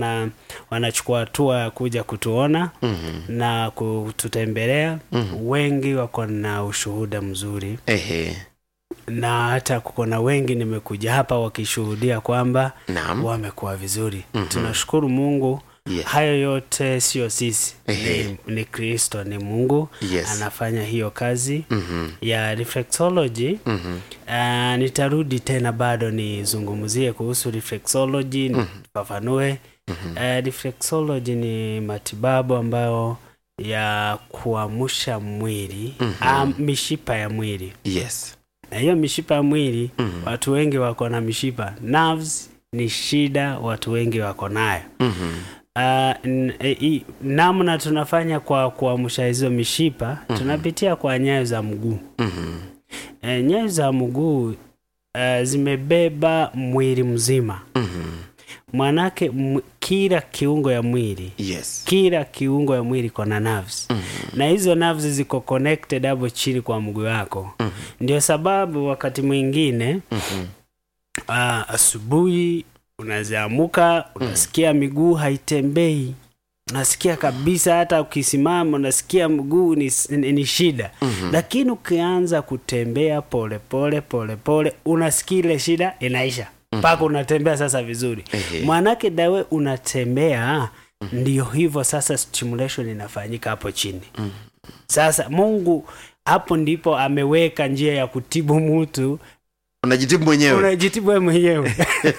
wana wanachukua hatua ya kuja kutuona mm-hmm. na kututembelea mm-hmm. wengi wako na ushuhuda mzuri Ehe. na hata kuko na wengi nimekuja hapa wakishuhudia kwamba Naam. wamekuwa vizuri mm-hmm. tunashukuru mungu Yes. hayo yote sio sisi Ehe. ni, ni kristo ni mungu Yes. anafanya hiyo kazi Mhm. ya reflexology Mhm. uh, nitarudi tena bado nizungumzie kuhusu reflexology nifafanue uh, reflexology ni matibabu ambayo ya kuamsha mwili mm mishipa ya mwili Yes. na hiyo mishipa ya mwili Mhm. watu wengi wako na mishipa nerves ni shida watu wengi wako nayo Mhm. Uh, n- e- i- namna tunafanya kwa kuamsha hizo mishipa tunapitia kwa nyayo za mguu Mhm. e, nyayo za mguu uh, zimebeba mwili mzima Mhm. manake m- kila kiungo ya mwili Yes. kila kiungo ya mwili kona nerves Mhm. na hizo nerves ziko connected hapo chini kwa mguu wako Mhm. ndio sababu wakati mwingine Mhm. uh, asubuhi unaziamuka unasikia miguu haitembei unasikia kabisa hata ukisimama unasikia mguu ni, ni, ni shida Mhm. lakini ukianza kutembea polepole polepole unasikia ile shida inaisha mpaka unatembea sasa vizuri Ehe. mwanake dawe unatembea ndio hivyo sasa stimulation inafanyika hapo chini sasa mungu hapo ndipo ameweka njia ya kutibu mtu Unajitibu mwenyewe. unajitibu wewe mwenyewe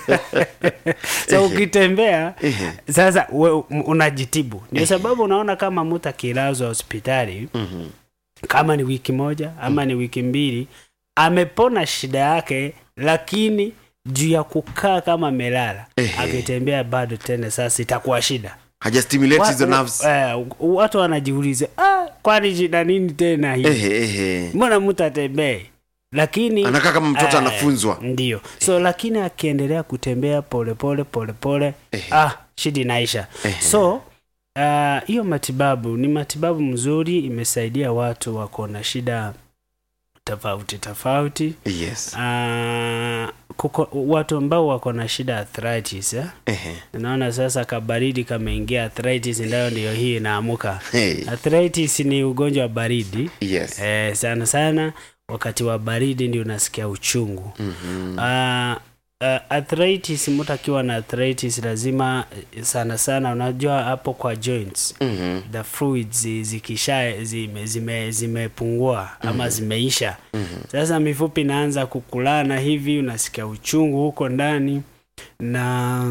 so ukitembea Ehe. sasa we, unajitibu ndio sababu unaona kama mtu akilazwa hospitali Mhm. kama ni wiki moja ama ni wiki mbili amepona shida yake lakini juu ya kukaa kama amelala Ehe. akitembea bado tena sasa itakuwa shida Hajastimulate Wa- hizo nerves. eh, watu wanajiuliza ah, kwani shida nini tena hii Ehe, ehe. mbona mtu atembee lakini Anakaa kama mtoto eh, anafunzwa. ndio so lakini akiendelea kutembea polepole polepole Ehe. ah shida inaisha Ehe. so ah, hiyo matibabu ni matibabu mzuri imesaidia watu wako na shida tofauti tofauti Yes. Ah, kuko, watu ambao wako na shida ya arthritis eh? Ehe. naona sasa kabaridi kameingia arthritis ndayo ndiyo hii inaamuka Hey. arthritis ni ugonjwa wa baridi Yes. eh, sana sana wakati wa baridi ndio unasikia uchungu Mhm. uh, uh, arthritis mtu akiwa na arthritis lazima eh, sana sana unajua hapo kwa joints Mhm. the fluids zi- zikisha zime, zime, zimepungua ama zimeisha sasa mifupi inaanza kukulana hivi unasikia uchungu huko ndani na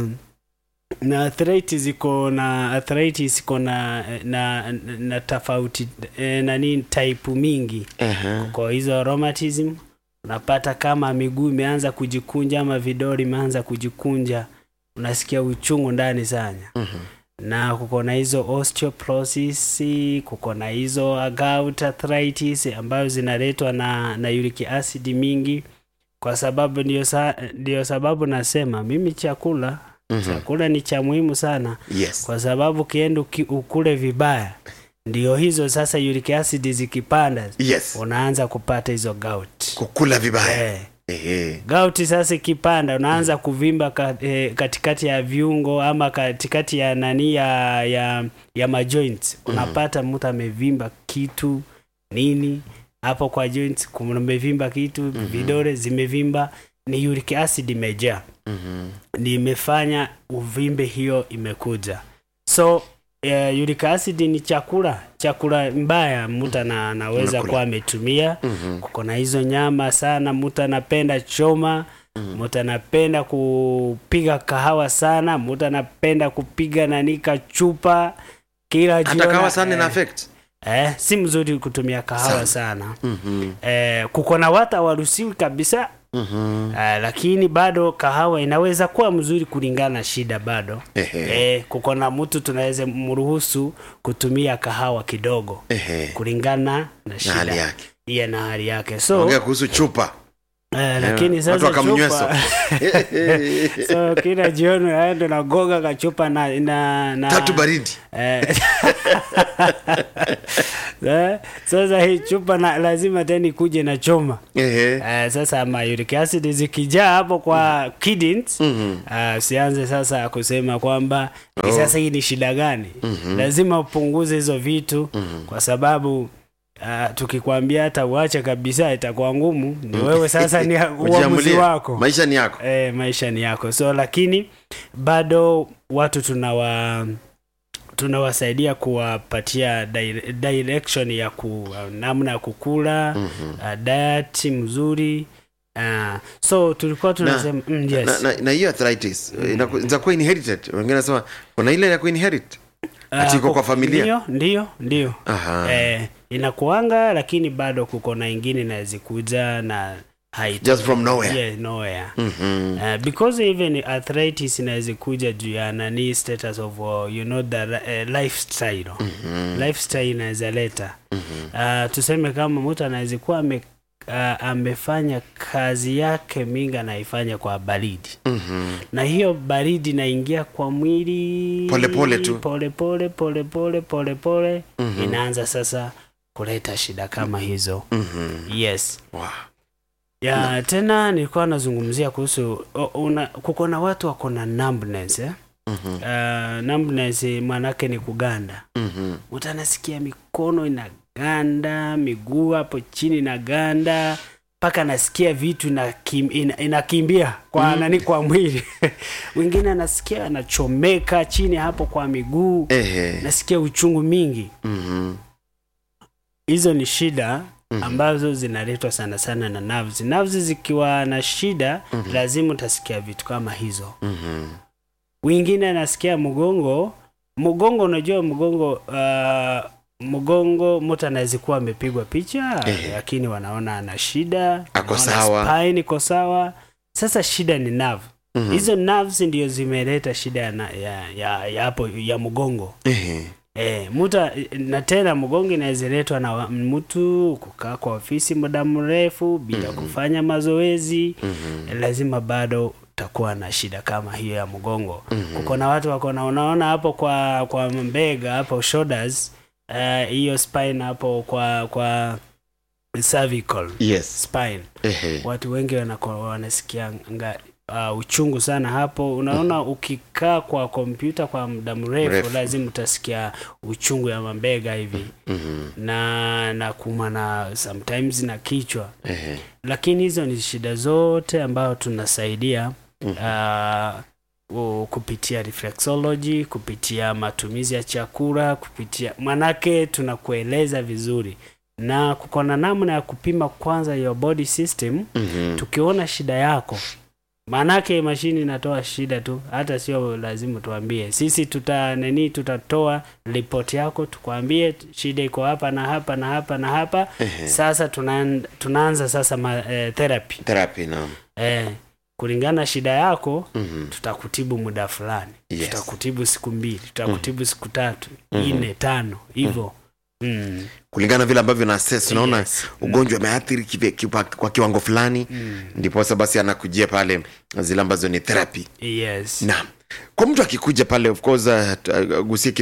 na arthritis iko na arthritis iko na na, na tofauti eh, nani type mingi Ehe. kwa hizo rheumatism unapata kama miguu imeanza kujikunja ama vidori imeanza kujikunja unasikia uchungu ndani sana Mhm. na kuko na hizo osteoporosis kuko na hizo gout arthritis ambayo zinaletwa na, na uric acid mingi kwa sababu ndio, sa, ndio sababu nasema mimi chakula Mhm. chakula ni cha muhimu sana Yes. kwa sababu ukienda uki- ukule vibaya ndio hizo sasa uric acid zikipanda Yes. unaanza kupata hizo gout Kukula vibaya. eh. Ehe. Gauti sasa ikipanda unaanza kuvimba ka, eh, katikati ya viungo ama katikati ya nani ya ya, ya majoints unapata mtu amevimba kitu nini hapo kwa joints kumevimba kitu vidole zimevimba ni uric acid imejaa Mhm. ni imefanya uvimbe hiyo imekuja so uh, uric acid ni chakula chakula mbaya mtu ana- anaweza Unakula. kuwa ametumia Mhm. kuko na hizo nyama sana mtu anapenda choma mtu anapenda kupiga kahawa sana mtu anapenda kupiga nanika chupa kila Hata jioni, kawa sana ina eh, affect. eh, si mzuri kutumia kahawa Sana. sana, Mhm. Eh, kuko na watu hawaruhusiwi kabisa Mhm. eh, lakini bado kahawa inaweza kuwa mzuri kulingana na shida bado Ehe. eh, kuko na mtu tunaweza mruhusu kutumia kahawa kidogo Ehe. kulingana na Na shida hali yake. iye na hali yake so Ongea kuhusu chupa. Eh, lakini watu sasa wakamnyweso chupa so kila jioni aende nagoga kachupa na, na, na tatu baridi Eh, eh, sasa hii chupa na, lazima tena ikuje na choma Ehe. Eh, sasa ma uric acid zikijaa hapo kwa kidneys Mhm. ah, usianze sasa kusema kwamba "Ni sasa hii ni shida gani lazima upunguze hizo vitu kwa sababu ah, tukikwambia hata uache kabisa itakuwa ngumu ni wewe sasa ni uamuzi Ujiamulie. wako maisha ni yako e, maisha ni yako so lakini bado watu tunawa tunawasaidia kuwapatia dire- direction ya ku, namna ya kukula Mhm. uh, diet mzuri uh, so tulikuwa tunasema mm, yes. na, na, na hiyo arthritis inaku- inaweza kuwa inherited wengine nasema kuna ile ya kuinherit ati iko Ah, kwa familia ndio ndio ndio Aha. eh, inakuanga lakini bado kuko na ingine inazikuja na haito- Just from nowhere. yeah, nowhere. Mhm. Uh, because even arthritis inaweza kuja juu ya nani status of uh, you know the uh, lifestyle lifestyle inaweza leta uh, tuseme kama mtu anaweza kuwa ame, uh, amefanya kazi yake mingi anaifanya kwa baridi Mhm. na hiyo baridi inaingia kwa mwili Pole pole tu. pole pole pole pole pole pole inaanza sasa kuleta shida kama hizo Mhm. yes Wow. ya tena nilikuwa nazungumzia kuhusu o- una, kuko na watu wako na numbness eh? Mhm. uh, numbness maanake ni kuganda Mhm. mtu anasikia mikono inaganda miguu hapo chini inaganda mpaka anasikia vitu inakim, ina, inakimbia kwa nani kwa mwili wengine anasikia anachomeka chini hapo kwa miguu Ehe. nasikia uchungu mingi Mhm. hizo ni shida ambazo zinaletwa sana sana na nerves. Nerves zikiwa na shida lazima utasikia vitu kama hizo. Mhm. Wengine anasikia mgongo, mgongo unajua mgongo uh, mgongo mtu anaweza kuwa amepigwa picha Ehe. lakini wanaona ana shida, Ako wanaona sawa. spine iko sawa. Sasa shida ni nerve. Mhm. Hizo nerves ndio zimeleta shida ya, na- ya, ya, ya, hapo ya mgongo. Ehe. E, muta na tena mgongo inaweza letwa na wa- mtu kukaa kwa ofisi muda mrefu bila kufanya mazoezi Mhm. lazima bado utakuwa na shida kama hiyo ya mgongo kuko na watu wako na unaona hapo kwa kwa mbega hapo shoulders eh, hiyo spine hapo kwa kwa cervical Yes. spine Ehe. watu wengi wanako, wanasikia nga, uh, uchungu sana hapo unaona ukikaa kwa kompyuta kwa muda mrefu Mrefu. lazima utasikia uchungu ya mabega hivi Mhm. na na kuma na sometimes na kichwa Ehe. lakini hizo ni shida zote ambayo tunasaidia uh, kupitia reflexology kupitia matumizi ya chakula kupitia manake tunakueleza vizuri na kuko na namna ya kupima kwanza your body system Mhm. tukiona shida yako maanake mashini inatoa shida tu hata sio lazima tuambie sisi tuta nini tutatoa ripoti yako tukwambie shida iko hapa na hapa na hapa na hapa Ehe. sasa tuna, tunaanza sasa ma, eh, therapy Therapy naam. eh, kulingana na shida yako Mhm. tutakutibu muda fulani Yes. tutakutibu siku mbili tutakutibu siku tatu nne tano hivyo mm. kulingana vile ambavyo na assess unaona Yes. ugonjwa umeathiri kive- kipa- kwa kiwango fulani ndiposa basi anakujia pale zile ambazo ni therapy yes naam kwa mtu akikuja pale of course uh, t- uh, gusie